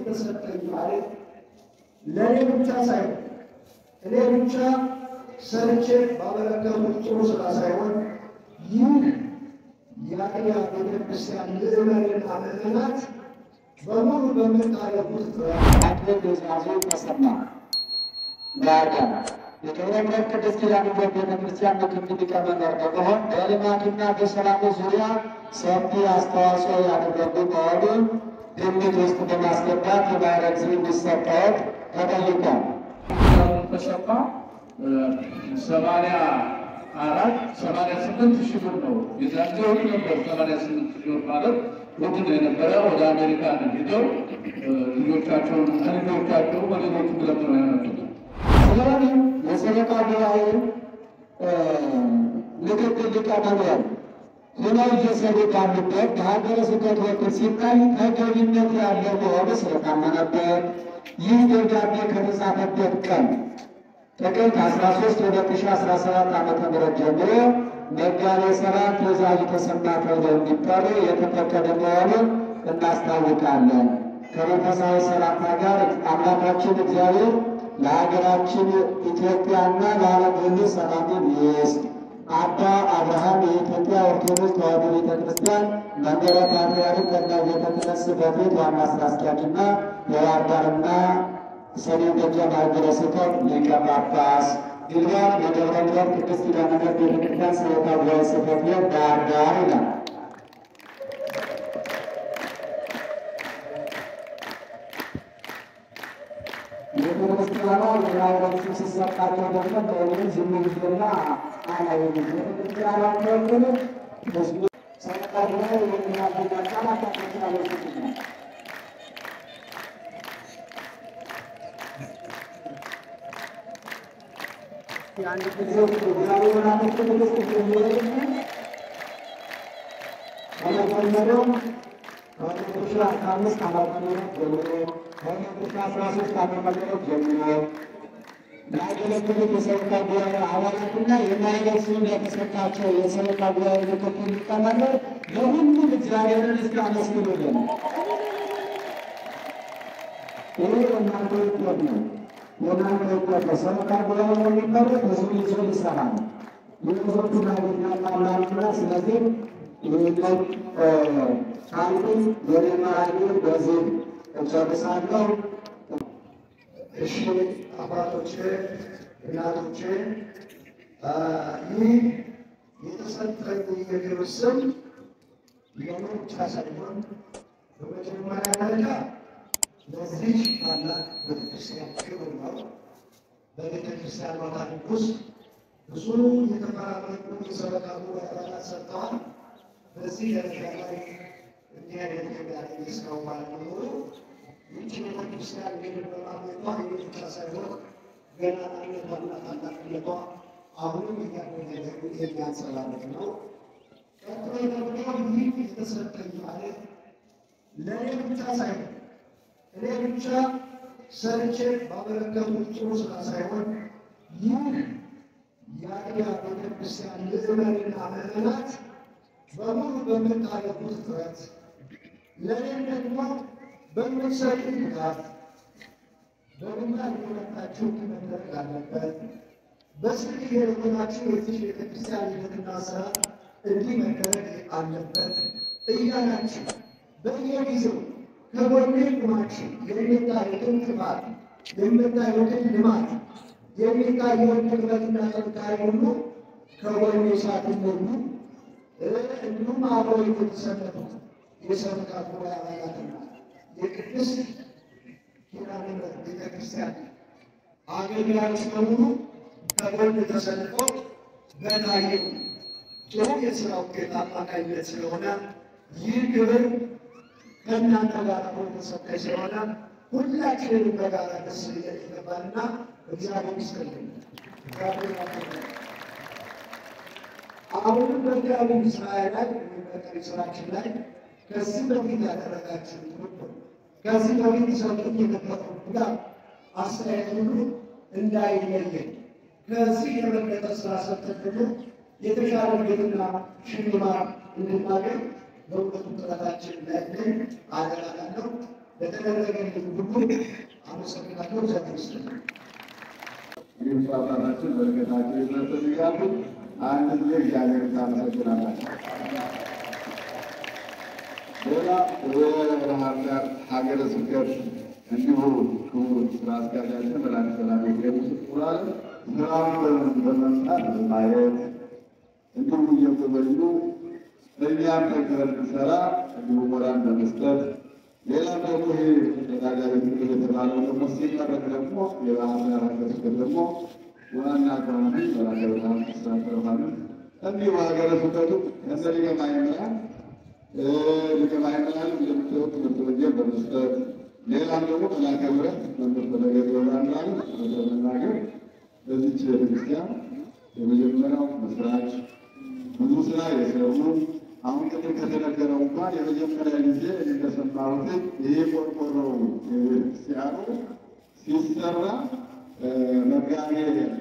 የተሰጠኝ ማለት ለእኔ ብቻ ሳይሆን እኔ ብቻ ሰርቼ ባበረከቱት ጥሩ ስራ ሳይሆን ይህ የአጥቢያ ቤተክርስቲያን ምዕመንና ምዕመናት በሙሉ በምታደርጉት ጥረት አቶ ትእዛዙ ተሰማ ዳዳ የደብረ ምሕረት ቅድስት ኪዳነ ምሕረት ቤተክርስቲያን ምክትል ሊቀመንበር በመሆን በልማቱና በሰላሙ ዙሪያ ሰፊ አስተዋጽኦ ያደረጉ መሆኑን ግምት ውስጥ በማስገባት የማዕረግ ስም እንዲሰጠዎት ተጠይቋል። ተሰማ ሰማንያ አራት ሰማንያ ስምንት ሺህ ብር ነው የዛን ጊዜ ውድ ነበር። ሰማንያ ስምንት ሺህ ብር ማለት ውድ ነው የነበረ። ወደ አሜሪካን ሂደው ልጆቻቸውን ከልጆቻቸው በሌሎቹ ብለት ነው ያመጡት። ስለዚህ የሰበካ ጉባኤ ምክትል ሊቀመንበር ሆነው እየሰሩ ባሉበት በሀገረ ስብከት በኩል ሲታይ ተገቢነት ያለው መሆኑ ስለታመነበት ይህ ደብዳቤ ከተጻፈበት ቀን ጥቅምት 13 2017 ዓ ም ጀምሮ መጋቤ ሥርዓት ትእዛዙ ተሰማ ተብለው እንዲጠሩ የተፈቀደ መሆኑን እናስታውቃለን። ከመንፈሳዊ ሰላምታ ጋር አምላካችን እግዚአብሔር ለሀገራችን ኢትዮጵያና ለዓለም ሁሉ ሰላምን ይስጥ። አባ አብርሃም የኢትዮጵያ ኦርቶዶክስ ተዋሕዶ ቤተ ክርስቲያን መንበረ ፓትርያርክ ጠቅላይ ቤተ ክህነት ጽሕፈት ቤት ዋና ሥራ አስኪያጅና የባሕር ዳርና ሰሜን ጎጃም ሀገረ ስብከት ሊቀ ጳጳስ ግልጋል የደብረ ምሕረት ቅድስት ኪዳነ ምሕረት ቤተ ክርስቲያን ሰበካ ጉባኤ ጽሕፈት ቤት ባሕር ዳር ይላል። ቤተክርስቲያኗ የማዕረግ ስም ሲሰጣቸው ደግሞ በእውነት ዝም ብዬና አላየሁም። ቤተክርስቲያኗ ተወክሎ ህዝቡ ሰበካ ጉባኤ የሚያገኝ አካላት ተከታዮች ነው። የአንድ ጊዜ እግዚአብሔር አመት ቅዱስ የሚወድ ከመጀመሪያው ከሁለት ሺህ አስራ አምስት ዓመተ ምህረት ጀምሮ ከሁለት ሺህ አስራ ሦስት ዓመተ ምህረት ጀምሮ ያገለገሉት የሰበካ ጉባኤ አባላትና የማዕረግ ስም የተሰጣቸው የሰበካ ጉባኤ ምክትል ሊቀመንበር ለሁሉም እግዚአብሔርን እስኪ አመስግኑልን። ይህ የእናንተ ውጤት ነው። የእናንተ ውጤት ነው። ሰበካ ጉባኤ የሚመሩት ህዝቡ ይዞ ሊሰራ ነው። የህዝቦቹ ማግኘት ያጣላሉና ስለዚህ ይህንን ካልኩኝ ወደ መራጌ በዚህ እጨርሳለሁ። እሺ አባቶቼ፣ እናቶቼ ይህ የተሰጠኝ የክብር ስም ለእኔ ብቻ ሳይሆን በመጀመሪያ ደረጃ ለዚህ ታላቅ ቤተክርስቲያን ክብር ነው። በቤተክርስቲያኗ ታሪክ ውስጥ ብዙ የተፈራረቁ የሰበካ ጉባኤ አባላት ሰጥተዋል። በዚህ ደረጃ ላይ እንዲህ አይነት ክብር ያገኘ ሰው ባለመኖሩ ይህች ቤተክርስቲያን እንግዲህ በማግኘቷ ይህ ብቻ ሳይሆን ገናናነቷና ታላቅነቷ አሁንም እያደረገ የሚያንጸባርቅ ነው። ቀጥሎ ደግሞ ይህ የተሰጠኝ ማለት ለእኔ ብቻ ሳይሆን እኔ ብቻ ሰርቼ ባበረከቱት ጥሩ ስራ ሳይሆን ይህ የአጥቢያ ቤተክርስቲያን ምዕመንና ምዕመናት በሙሉ በምታደርጉት ጥረት ለእኔም ደግሞ በምትሰጡ ድጋፍ በግንባር የመጣችሁ መደረግ አለበት። በስልክ የሆናችሁ የዚህ ቤተክርስቲያን ሂደትና ስራ እንዲህ መደረግ አለበት እያላችሁ በየጊዜው ከጎኔ ቁማችሁ የምታዩትን ጥፋት የምታዩትን ልማት የሚታየውን ድክመትና ጥንካሬ ሁሉ ከጎኔ ሳትሞሉ እንዲሁም አብረው የተሰለፉት የሰበካ ጉባኤ አባላትና የቅድስት ኪዳነ ምሕረት ቤተክርስቲያን አገልጋዮች በሙሉ ከጎን ተሰልፈው በታየው ጥሩ የስራ ውጤት አማካኝነት ስለሆነ ይህ ክብር ከእናንተ ጋር አብሮ የተሰጠኝ ስለሆነ ሁላችንንም በጋራ ደስ ሊለን ይገባልና እግዚአብሔር ይስጥልኝ። እግዚአብሔር ያክብርልን። አሁንም በእግዚአብሔር ስራ ላይ ወይም በቀሪ ስራችን ላይ ከዚህ በፊት ያደረጋችሁ ትብብር ከዚህ በፊት ሰጡት የነበረው ድጋፍ አስተያየት ሁሉ እንዳይለየን ከዚህ የበለጠ ስራ ሰርተን ደግሞ የተሻለ ቤትና ሽልማት እንድናገኝ በእውቀቱ ጥረታችን ላይ ግን አደራላለሁ። ለተደረገልኝ ሁሉ አመሰግናለሁ። እግዚአብሔር ይስጥልኝ። ይህ አባታችን በረከታቸው ይድረስልን እያሉ አንድ ጊዜ እግዚአብሔር ታመሰግናላችሁ። ሌላ የባህር ዳር ሀገረ ስብከት እንዲሁ ክቡር ስራ አስኪያጃችን መላክ ሰላም ገብስ ቁራል ስራውን በመምጣት ማየት እንዲሁ እየጎበኙ እኛም ጠንክረን እንድንሰራ እንዲሁ ሞራል በመስጠት ሌላም ደግሞ ይሄ ተዳዳሪ ምክር የተባለው ደግሞ ሲመረቅ ደግሞ የባህር ዳር ሀገረ ስብከት ደግሞ ዋና አካባቢ መላከ ብርሃን ስራ ተረፋሉ እንዲሁ ሀገረ ስብከቱ ከእነ ሊቀ ማእምራን ሊቀ ማእምራን እንደምታዩት ትምህርት ወንጌል በመስጠት ሌላም ደግሞ መላከ ምሕረት መምህር ፈለገ ገብረአምላክ በመናገር በዚች ቤተክርስቲያን የመጀመሪያው መስራች ብዙ ስራ የሰሩ አሁን ቅድም ከተነገረው እንኳን የመጀመሪያ ጊዜ እንደሰማሁት ይሄ ቆርቆሮ የቤተክርስቲያኑ ሲሰራ መጋቤ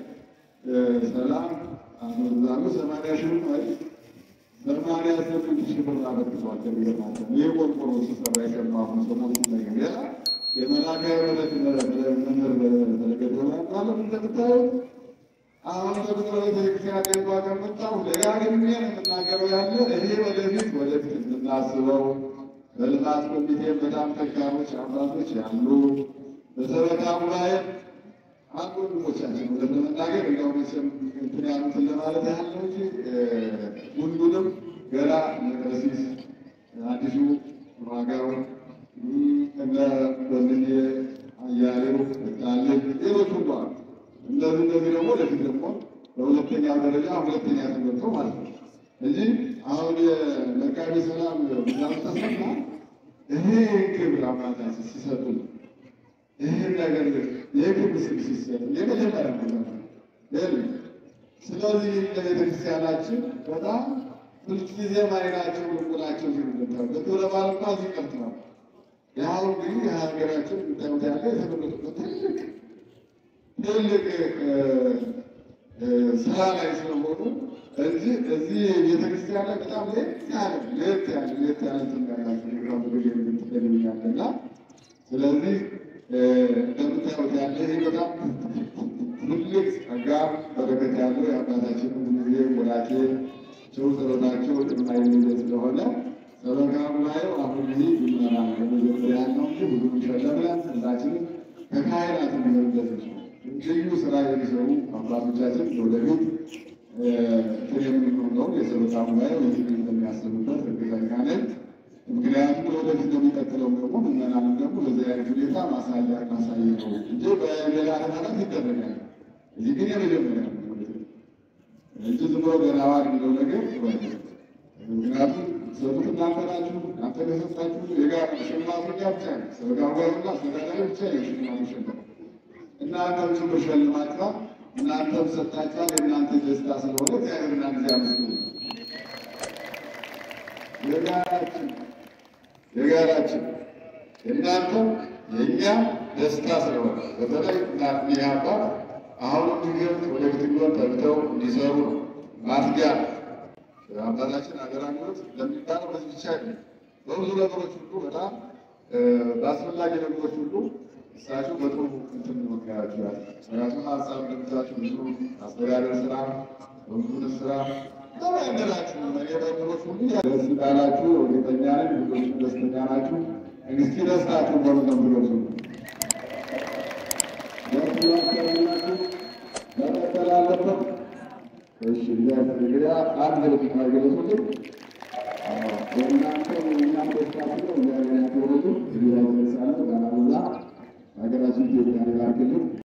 ሰላም አመዛኑ ሰማንያ ሺህ ብር ሰማንያ ስምንት ሺህ ብር አበርክቷል። ከሚገርማቸው ይህ ቆርቆሮ ሲሰራ የሰማሁ ሰሞኑ ነገር ሌላ የመላከ ምሕረት መምህር ፈለገ ገብረአምላክ እንደምታዩት አሁን ደግሞ ቤተክርስቲያን ገባ ከመጣሁ ደጋግሜ ነው የምናገረው ያለ ይሄ ወደፊት ወደፊት የምናስበው በልማት ኮሚቴ በጣም ጠንካሮች አባቶች ያሉ በሰበካ ጉባኤ አንዱ ወንድሞቻችን ወደ ለመናገር እንደው መቼም እንትን ያሉትን ለማለት ያህል ነው እንጂ ሁሉንም ገና ቀሲስ አዲሱ ዋጋው እነ ወንድሜ አያሌው ጣልኝ ሌሎች ሁሉ አሉ። እንደዚህ እንደዚህ ደግሞ ወደፊት ደግሞ በሁለተኛ ደረጃ ሁለተኛ ተገብቶ ማለት ነው እንጂ አሁን የመጋቢ ሰላም ብዛም ተሰማ ይሄ ክብር አባታችን ሲሰጡ ይህን ነገር የክብር ስም ሲሰጡ የመጀመሪያ ነገር ነው። ስለዚህ ለቤተክርስቲያናችን በጣም ሁልጊዜ ማይናቸው ልቁናቸው ሲሉበታል በክብረ በዓል እንኳ እዚህ ቀርተዋል። ያው እንግዲህ የሀገራችን የምታዩት ያለ የተመረጡበት ትልቅ ትልቅ ስራ ላይ ስለሆኑ እዚህ እዚህ ቤተክርስቲያን ላይ በጣም ለየት ያለ ለየት ያለ ለየት ያለ እንትን ያላቸው ፕሮግራም ብዙ የምትፈልኛል እና ስለዚህ እንደምታዩት ያለ ይህ በጣም ትልቅ ጸጋ በረከት ያለው የአባታችን ጊዜ ወላቴ ቸው ጸሎታቸው የማይለየ ስለሆነ ሰበካ ጉባኤው አሁን ይህ ይመራ ለመጀመሪያ ያለው እንጂ ብዙ ይሸለምለን ሁላችንም ከካህናት የሚሆንበት ነው። ልዩ ስራ የሚሰሩ አባቶቻችን ወደፊት እንትን የምንሆነው የሰበካ ጉባኤው ይህ እንደሚያስቡበት እርግጠኛ ነኝ። ምክንያቱም ወደፊት የሚቀጥለው ደግሞ ምዕመናንም ደግሞ በዚህ አይነት ሁኔታ ማሳያ ማሳየት ነው እንጂ በሌላ ሃይማኖት ይደረጋል። እዚህ ግን የመጀመሪያ ነው እንጂ ዝም ብሎ ገናዋ የሚለው ነገር ጥሩ አይደለም። ምክንያቱም ሰጡት እናንተ ናችሁ። እናንተ ከሰጣችሁ የጋራ ሽልማቱ እኛ ብቻ ነው። ሰበካ ጉባኤውና አስተዳዳሪ ብቻ ነው ሽልማቱ ሸልማት እናንተም ጭምር ሸልማችኋል። እናንተም ሰጣችኋል። የእናንተ ደስታ ስለሆነ እግዚአብሔርና ጊዜ አመስግኑ። የጋራችን የጋራችን እናንተም የእኛ ደስታ ስለሆነ በተለይ ይህ አባት አሁን እንዲገብት ወደፊት ቢሆን ተግተው እንዲሰሩ ነው ማትጊያ አባታችን አገራኞት ለሚባለው በዚህ ብቻ አይደለም። በብዙ ነገሮች ሁሉ በጣም በአስፈላጊ ነገሮች ሁሉ እሳቸው በጥሩ እንትን መካያቸው ያለ ምክንያቱም ሀሳብ እንደምታችሁ ብዙ አስተዳደር ስራ በምዙን ስራ ተባይነላችሁ ነገሮች ሁሉ ደስ እንዳላችሁ እርግጠኛ ነኝ። ብዙዎች ደስተኛ ናችሁ። እንግስቲ ደስታችሁ በምለም ብሎሱ መቀጠል አለበት። እሺ እንግዲህ አንድ ልብ ማይገለጹልን እናንተ እኛም ደስታችሁ እግዚአብሔር ያክብርልን። እዚህ ላይ ደርሳለሁ። ጋናብላ ሀገራችን ኢትዮጵያ ሊባርክልን